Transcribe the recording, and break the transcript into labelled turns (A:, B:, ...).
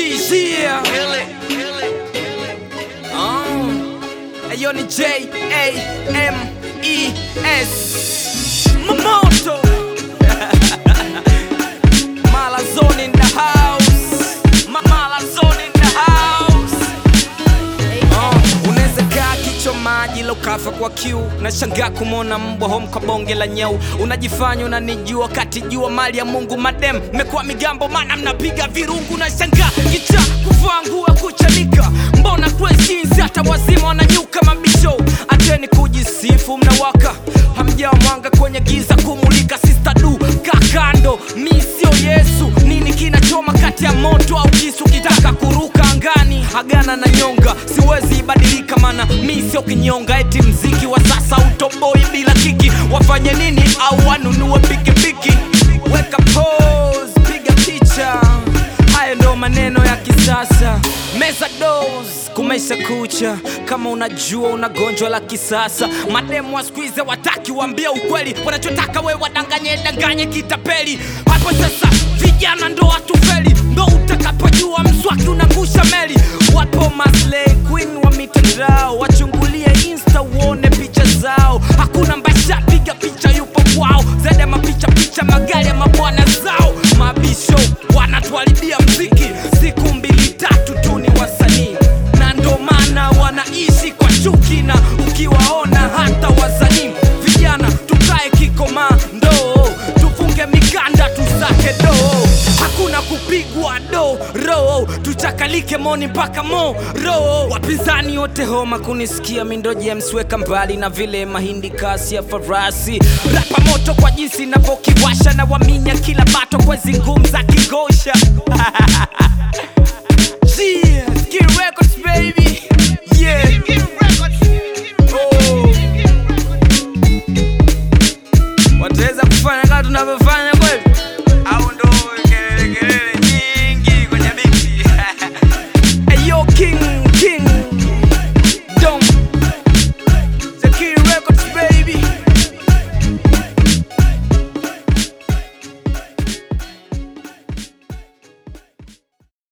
A: Yeah. Oh. Ayo ni J A M E S Momoto Malazone in the house Ma- Malazone in the house Oh, unaweza kaa kichwa maji la ukafa kwa kiu nashangaa kumwona mbwa home kwa bonge la nyau unajifanya unanijua kati jua mali ya mungu madem mmekuwa migambo mana mnapiga virungu nashangaa kicha kuvaa nguo ya kuchanika mbona kweshinsi hata wazima wananyuka mabisho ateni kujisifu mnawaka hamjawa mwanga kwenye giza kumulika sistadu kakando mi sio yesu nini kinachoma kati ya moto au kisu kitaka kuruka angani agana na nyonga siwezi ibadilika mana mi sio kinyonga eti mziki wa sasa utoboi bila kiki wafanye nini au wanunue pikipiki weka pose piga picha hayo ndo maneno ya kisasa meza dos kumesha kucha kama unajua una gonjwa la kisasa mademu wa skuize wataki waambia ukweli wanachotaka we wadanganye danganye kitapeli hapo sasa vijana ndo watufeli ndo utakapojua mswaki unangusha meli wapo maslay queen wa mitandao wachungulie insta uone picha zao hakuna mbasha piga picha yupo kwao zaidi ya mapicha picha magari ya mabwana zao mabisho wanatuharibia mziki siku mbili tatu tu ni wasanii na ndo maana wanaishi kwa chuki na ukiwaona hata wasanii vijana tukae kikomando tufunge mikanda tusake doo hakuna kupigwa do ro tuchakalike moni mpaka mo ro wapinzani wote homa kunisikia mindo james weka mbali na vile mahindi kasi ya farasi rapa moto kwa jinsi navyokiwasha na waminya kila bato kwa zingum za kigosha Yeah, Skill Records, baby. Yeah. Oh. wataweza kufanya kama tunavyofanya kweli au ndo kelele kelele nyingi kwenye biti Ayo king king dom the King Records baby